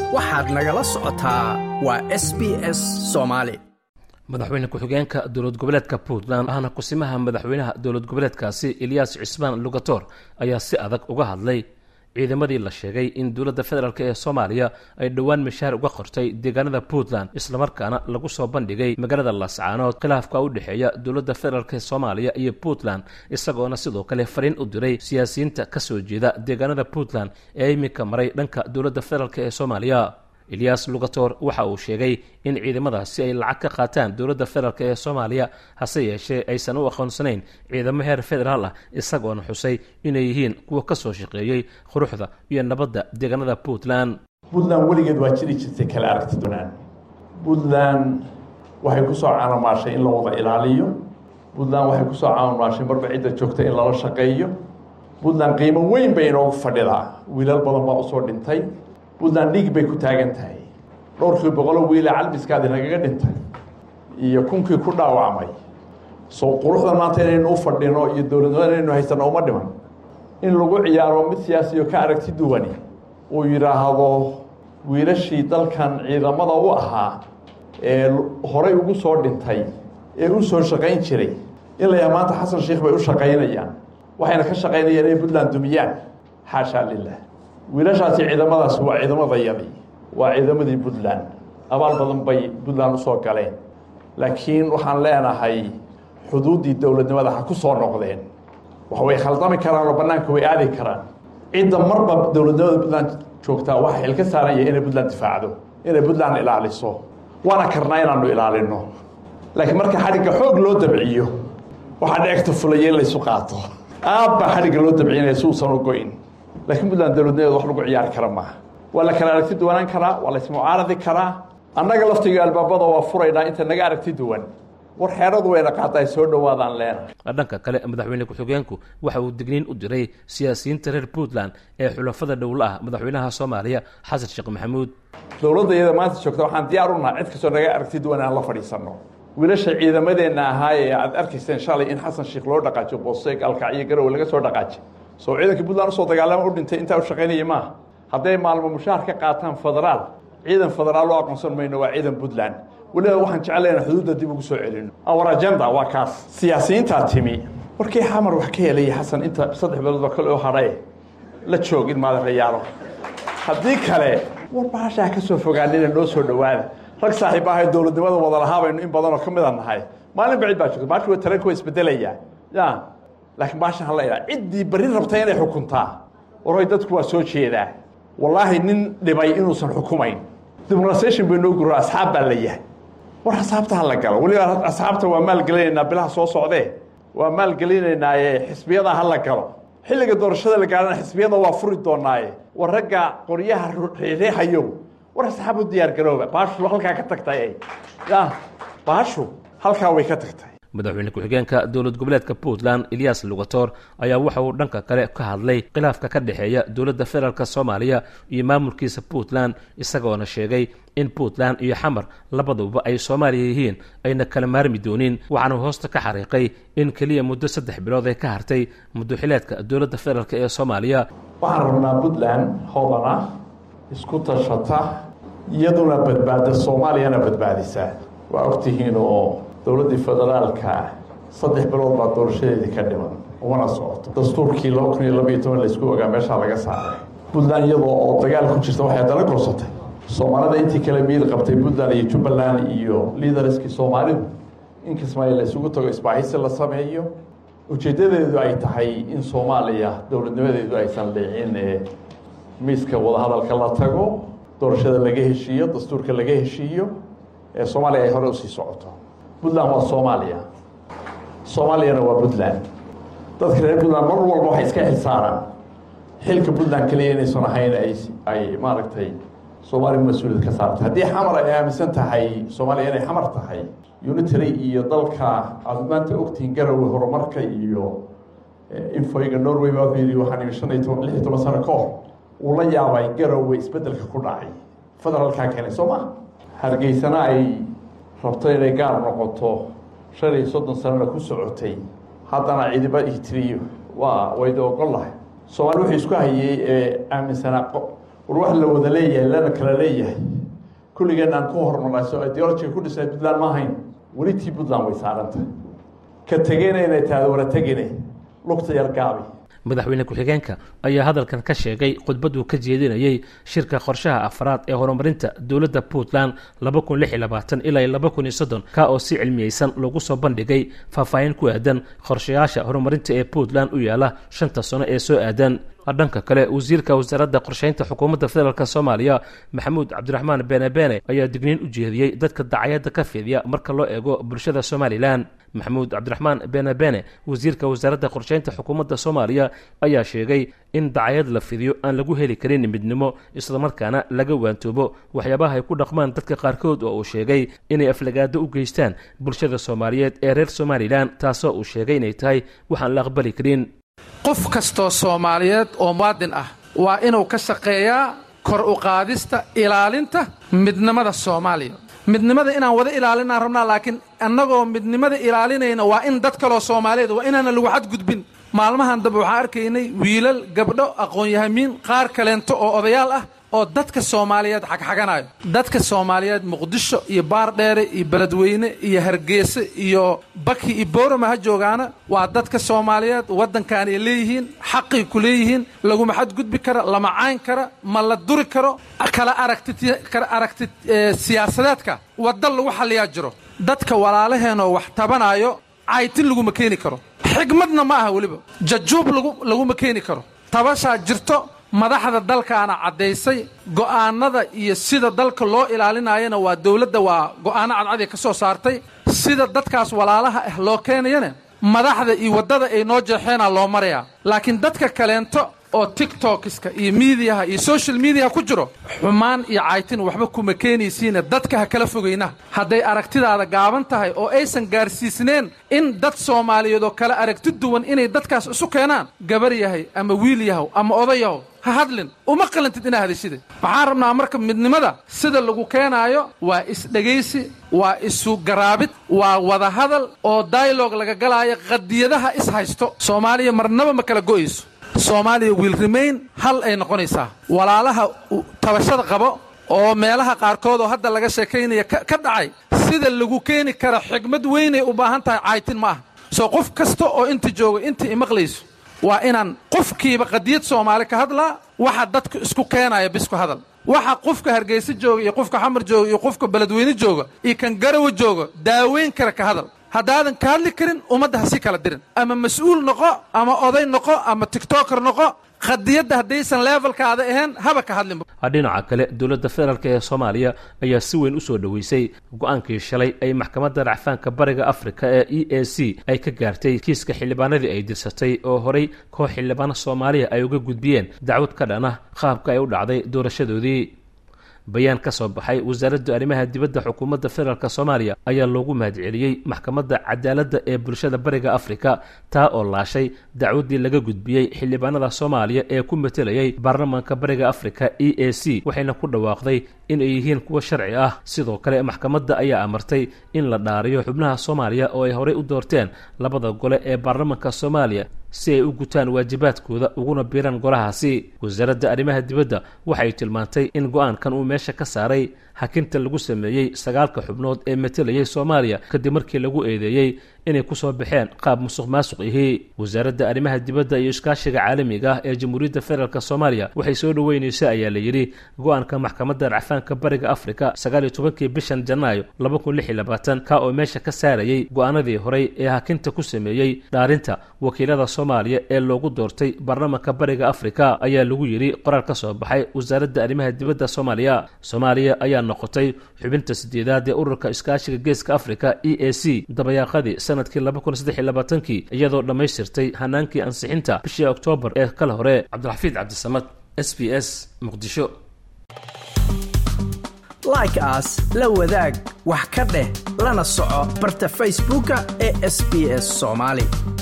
waxaad nagala socotaa waa s b s soomaali madaxweyne ku-xigeenka dowlad goboleedka puntland ahna kusimaha madaxweynaha dowlad goboleedkaasi eliyas cismaan lugator ayaa si adag uga hadlay ciidamadii la sheegay in dowladda federaalk ee soomaaliya ay dhowaan mishaar uga qortay deegaanada puntland islamarkaana lagu soo bandhigay magaalada lascaanood khilaafka u dhexeeya dowladda federaalk ee soomaaliya iyo puntland isagoona sidoo kale fariin u diray siyaasiyiinta ka soo jeeda deegaanada puntland ee iminka maray dhanka dowladda federaalk ee soomaaliya eliyas lugator waxa uu sheegay in ciidamadaasi ay lacag ka qaataan dowladda federaalk ee soomaaliya hase yeeshee aysan u aqoonsanayn ciidamo heer federaal ah isagoona xusay inay yihiin kuwa ka soo shaqeeyey quruxda iyo nabadda deegaanada puntland puntland weligeed waa jiri jirtay kala aragti doonaan puntland waxay ku soo caanomaashay in la wada ilaaliyo puntland waxay ku soo caanomaashay marba cidda joogta in lala shaqeeyo puntland qiimo weyn bay inoogu fadhidaa wiilal badan baa usoo dhintay puntland dhiig bay ku taagan tahay dhowrkii boqolo wiile calbiskaadi nagaga dhintay iyo kunkii ku dhaawacmay soo quruxda maanta inaynu u fadhino iyo dowladnimada inaynu haysano uma dhiman in lagu ciyaaro mid siyaasiyo ka aragti duwani uu yidhaahdo wiilashii dalkan ciidamada u ahaa ee horay ugu soo dhintay ee u soo shaqayn jiray in la yaha maanta xasan sheikh bay u shaqaynayaan waxayna ka shaqaynayaan inay puntland dumiyaan xaashaa lilah wiilashaasi ciidamadaas waa ciidamadayadii waa ciidamadii puntland abaal badan bay puntland usoo galeen laakiin waxaan leenahay xuduuddii dowladnimada ha ku soo noqdeen wax way khaldami karaan oo bannaanka way aadi karaan cidda marba dowladnimada puntland joogtaa waxaa xil ka saaranya inay puntland difaacdo inay puntland ilaaliso waana karnaa inaanu ilaalino laakiin marka xadhigga xoog loo dabciyo waxaa dheegta fulaya in laysu qaato aad baa xadhigga loo dabcinaya si uusan u goyn laakiin puntland dowladnimeeda wax lagu ciyaari kara maaha waa la kala aragti duwanaan karaa waa la ismucaaradi karaa annaga laftiga albaabada waa furaynaa inta naga aragti duwan war xeeradu wayna qaata ay soo dhowaadaan leenahay dhanka kale madaxweyne ku-xigeenku waxa uu digniin u diray siyaasiyiinta reer puntland ee xulafada dhowla ah madaxweynaha soomaaliya xasan sheekh maxamuud dowladda iyada maanta joogta waxaan diyaar u naha cid kastoo naga aragti duwan aan la fadhiisanno wiilasha ciidamadeenna ahaa ee aad arkayseen shalay in xasan sheekh loo dhaqaajiyo booseeg alkacyo garowe laga soo dhaqaajiy soo ciidankii puntland usoo dagaalama u dhintay intaa u shaqaynaya maaha hadday maalmo mushaar ka qaataan federaal ciidan federaal loo aqoonsan mayno waa ciidan puntland weliba waxaan jeclayna xuduudda dib ugu soo celino our agenda waa kaas siyaasiyiintaa timi warkii xamar wax ka helaya xasan inta saddex biloodba kale oo hadhae la joog in maadareyaalo haddii kale war baashaa ka soo fogaanina noo soo dhowaada rag saaxiib ahay dowladnimada wada lahaa baynu in badanoo ka mida nahay maalin bacid baa joogta baashi wa taranka waa isbedelayaa ya laakiin baashan hala idhaa ciddii berri rabta inay xukuntaa warhoy dadku waa soo jeedaa wallaahi nin dhibay inuusan xukumayn demonstration bay noo guro asxaab baa la yahay war asxaabta ha la galo weliba asxaabta waa maalgelinaynaa bilaha soo socdee waa maalgelinaynaaye xisbiyada ha la galo xilliga doorashada la gaarana xisbiyada waa furi doonaaye war ragga qoryaha reexayow war asxaab u diyaar garooba baashu halkaa ka tagtay ya baashu halkaa way ka tagtay madaxweyne ku-xigeenka dowlad goboleedka puntland eliyas lugator ayaa waxa uu dhanka kale ka hadlay khilaafka ka dhexeeya dowladda federaalk soomaaliya iyo maamulkiisa puntland isagoona sheegay in puntland iyo xamar labaduba ay soomaaliya yihiin ayna kala maarmi doonin waxaana hoosta ka xariiqay in keliya muddo saddex bilood ay ka hartay muddoxileedka dowladda federaalk ee soomaaliya waxaan rabnaa puntland hodana isku tashata iyaduna badbaada soomaaliyana badbaadisa waa ogtihiin oo dowladdii federaalka saddex bilood baa doorashadeedii ka dhiman umana socoto dastuurkii laba kun iyo labaiyo toban laysku ogaa meeshaa laga saaray puntland iyadoo oo dagaal ku jirta waxay dala gorsatay soomaalida intii kale miid qabtay puntland iyo jubbaland iyo liidarskii soomaalidu in kismaayo la isugu tago isbaahisi la sameeyo ujeeddadeedu ay tahay in soomaaliya dowladnimadeedu aysan leecin ee miiska wadahadalka la tago doorashada laga heshiiyo dastuurka laga heshiiyo ee soomaaliya ay hore usii socoto puntland waa soomaaliya soomaaliyana waa puntland dadka reer puntland mar walba waxay iska xilsaaraan xilka puntland kaliya inaysan ahayn ay ay maaragtay soomaaliya mas-uuliyad ka saartay haddii xamar ay aaminsan tahay soomaaliya inay xamar tahay unitary iyo dalka aada maanta ogtihiin garowe horumarka iyo infoyga norway baa wuxuu yidhi waxaan imi shan iyo toban lix iyo toban sano ka hor uu la yaabay garowe isbeddelka ku dhacay federaalkaa keenay soo ma hargeysana ay rabto inay gaar noqoto shan iyo soddon sanana ku socotay haddana cidiba ii tiriyo waa wayda ogol lahay soomaali wuxuu isku hayey ee aaminsanaa war wax la wada leeyahay lana kala leeyahay kulligeen aan ku hormarayso ideologiga ku dhisnay puntland ma ahayn weli tii puntland way saarantah ka tegena inay tahdo wara tegine lugta yar gaabi madaxweyne ku-xigeenka ayaa hadalkan ka sheegay khudbaduu ka jeedinayey shirka qorshaha afraad ee horumarinta dowladda puntland laba kun lix iyo labaatan ilaa laba kun iyo soddon ka oo si cilmiyeysan lagu soo bandhigay faahfaahin ku aadan qorshayaasha horumarinta ee puntland u yaala shanta sano ee soo aadan dhanka kale wasiirka wasaaradda qorsheynta xukuumadda federaalk soomaaliya maxamuud cabdiraxmaan beene beene ayaa digniin u jeediyey dadka dacayadda ka fidiya marka loo eego bulshada somalilan maxamuud cabdiraxmaan beene beene wasiirka wasaaradda qorsheynta xukuumadda soomaaliya ayaa sheegay in dacayad la fidiyo aan lagu heli karin midnimo islamarkaana laga waantoobo waxyaabaha ay ku dhaqmaan dadka qaarkood oo uu sheegay inay aflagaado u geystaan bulshada soomaaliyeed ee reer somalilan taasoo uu sheegay inay tahay waxaan la aqbali karin qof kastoo soomaaliyeed oo muwaadin ah waa inuu ka shaqeeyaa kor u qaadista ilaalinta midnimada soomaaliya midnimada inaan wada ilaalinaan rabnaa laakiin annagoo midnimada ilaalinayna waa in dad kaloo soomaaliyeed waa inaana lagu xadgudbin maalmahan dambe waxaan arkaynay wiilal gabdho aqoon-yahamiin qaar kaleento oo odayaal ah oo dadka soomaaliyeed xagxaganayo dadka soomaaliyeed muqdisho iyo baardheere iyo beledweyne iyo hargeyse iyo baki iyo boorama ha joogaana waa dadka soomaaliyeed waddankan ay leeyihiin xaqay ku leeyihiin laguma xadgudbi kara lama cayn kara ma la duri karo kala aragtikala aragti siyaasadeedka wadda lagu xalliyaa jiro dadka walaalaheenoo wax tabanaayo caytin laguma keeni karo xigmadna ma aha weliba jajuub laguma keeni karo tabashaa jirto madaxda dalkaana caddaysay go'aannada iyo sida dalka loo ilaalinayana waa dawladda waa go'aanno cadcad ay ka soo saartay sida dadkaas walaalaha ah loo keenayana madaxda iyo waddada ay noo jeexeenaa loo marayaa laakiin dadka kaleento oo tiktokiska iyo miidiyaha iyo social mediaha ku jiro xumaan iyo caytin waxba kuma keenaysiina dadka ha kala fogayna hadday aragtidaada gaaban tahay oo aysan gaarsiisneen in dad soomaaliyeed oo kale aragti duwan inay dadkaas isu keenaan gabar yahay ama wiil yahow ama oday yahow ha hadlin uma qalantid inaa hadashide waxaan rabnaa marka midnimada sida lagu keenaayo waa isdhegaysi waa isu garaabid waa wadahadal oo dialog laga galaayo qadiyadaha is haysto soomaaliya marnaba ma kala go'ayso soomaaliya wiil remayn hal ay noqonaysaa walaalaha tabashada qabo oo meelaha qaarkood oo hadda laga sheekaynaya ka dhacay sida lagu keeni kara xigmad weynay u baahan tahay caytin ma ah soo qof kasta oo inta jooga inta imaqlayso waa inaan qofkiiba qadiyad soomaali ka hadlaa waxa dadku isku keenaya bisku hadal waxa qofka hargeysa jooga iyo qofka xamar jooga iyo qofka beledweyne jooga iyo kan garawa jooga daaweyn kara ka hadal haddaadan ka hadli karin ummadda ha si kala dirin ama mas-uul noqo ama oday noqo ama tiktoker noqo qadiyadda haddaysan levelkaada ahayn haba ka hadlinba dhinaca kale dowladda federaalk ee soomaaliya ayaa si weyn u soo dhoweysay go-aankii shalay ay maxkamadda racfaanka bariga afrika ee e a c ay ka gaartay kiiska xildhibaanadii ay dirsatay oo horay koox xildhibaano soomaaliya ay uga gudbiyeen dacwad ka dhan ah qaabka ay u dhacday doorashadoodii bayaan ka soo baxay wasaaradda arrimaha dibadda xukuumadda federaalk soomaaliya ayaa loogu mahadceliyey maxkamadda cadaaladda ee bulshada bariga afrika taa oo laashay dacwaddii laga gudbiyey xildhibaanada soomaaliya ee ku matelayay baarlamaanka bariga afrika e a c waxayna ku dhawaaqday in ay yihiin kuwo sharci ah sidoo kale maxkamadda ayaa amartay in la dhaariyo xubnaha soomaaliya oo ay horey u doorteen labada gole ee baarlamaanka soomaaliya si ay u gutaan waajibaadkooda uguna biiraan golahaasi wasaaradda arrimaha dibadda waxay tilmaantay in go-aankan uu meesha ka saaray hakinta lagu sameeyey sagaalka xubnood ee matelayay soomaaliya kadib markii lagu eedeeyey inay kusoo baxeen qaab musuq maasuq ihi wasaaradda arrimaha dibadda iyo iskaashiga caalamiga ah ee jamhuuriyadda federaalk soomaaliya waxay soo dhoweynaysa ayaa la yidhi go-aanka maxkamadda racfaanka bariga afrika sagaal iyo tobankii bishan janaayo laba kun lix iyo labaatan ka oo meesha ka saarayay go-aanadii horey ee hakinta ku sameeyey dhaarinta wakiilada soomaaliya ee loogu doortay baarlamaanka bariga afrika ayaa lagu yidhi qoraal ka soo baxay wasaaradda arrimaha dibadda soomaaliya soomaaliya ayaa noqotay xubinta sideedaad ee ururka iskaashiga geeska afrika e a c dabayaaqadii sanadkii laba kun saddex iyo labaatankii iyadoo dhammaystirtay hanaankii ansixinta bishii oktoobar ee kale hore cabdilxafiid cabdisamad s b s muqdisho like aas la wadaag wax ka dheh lana soco barta facebooka ee sb s soomaali